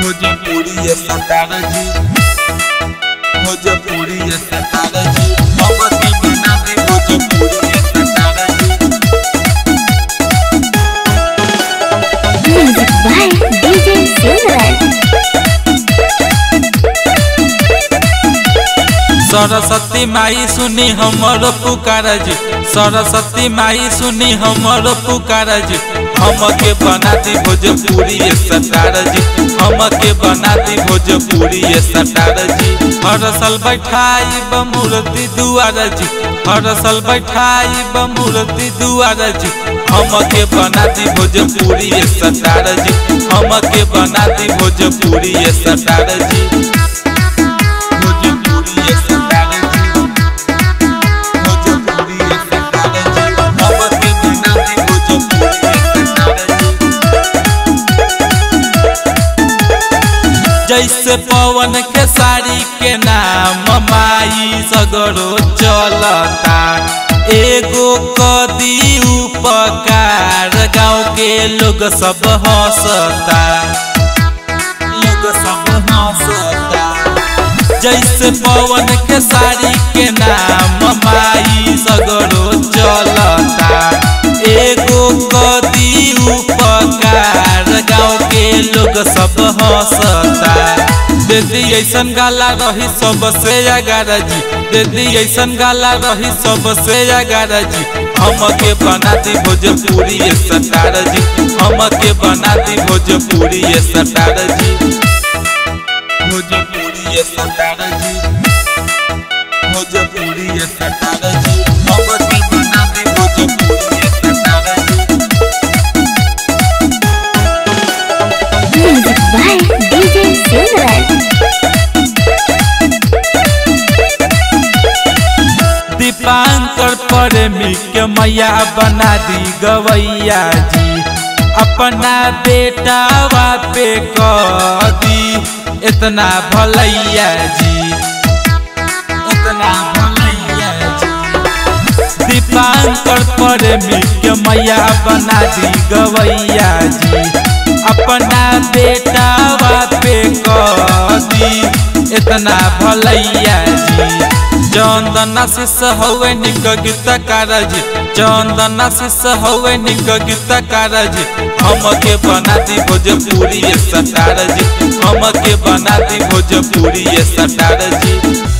भोजपुरी सतार जी भोजपुरी सतार जी हम के बना दे भोजपुरी सतार जी Music by DJ Silverman. Saraswati माई सुनी हमर पुकार जी सरस्वती माई सुनी हमर पुकार जी हम के बना दी भोजपुरी सतार जी हम के बना दी भोजपुरी सतार जी हर साल बैठाई मूर्ति दुआर जी हर साल बैठाई मूर्ति दुआर जी हम के बना दी भोजपुरी सतार जी हम के बना दी भोजपुरी सतार जी भोजपुरी सतार जी भोजपुरी सतार जी हम के बना दी भोजपुरी सतार जी जैसे पवन के साड़ी के नाम माई सगरो चलता एगो कदी उपकार गाँव के लोग सब हंसता लोग सब हंसता जैसे पवन के साड़ी के नाम माई सगरो चलता एगो कदी उपकार गाँव के लोग सब हंसता दीदी ऐसन गाला रही सबसे अगार जी दीदी ऐसन गाला रही सबसे अगार जी हम के बना दी भोजपुरी सतार जी हम के बना दी भोजपुरी सतार जी भोजपुरी सतार जी भोजपुरी सतार जी हम के बना दी भोजपुरी सतार जी Music by DJ Silverman. Dipankar प्रेमी के मैया बना दी गवैया जी अपना बेटावा पे कर दी इतना भलैया जी इतना भलैया जी दीपांकर प्रेमी के मैया बना दी गवैया जी अपना बेटावा पे कर दी इतना भलैया जी चंदन शिष हवे निक गीत कारज चंदन शिष हवे निक गीत कारज हम के बना दी भोजपुरी सतार जी हम के बना दी भोजपुरी सतार जी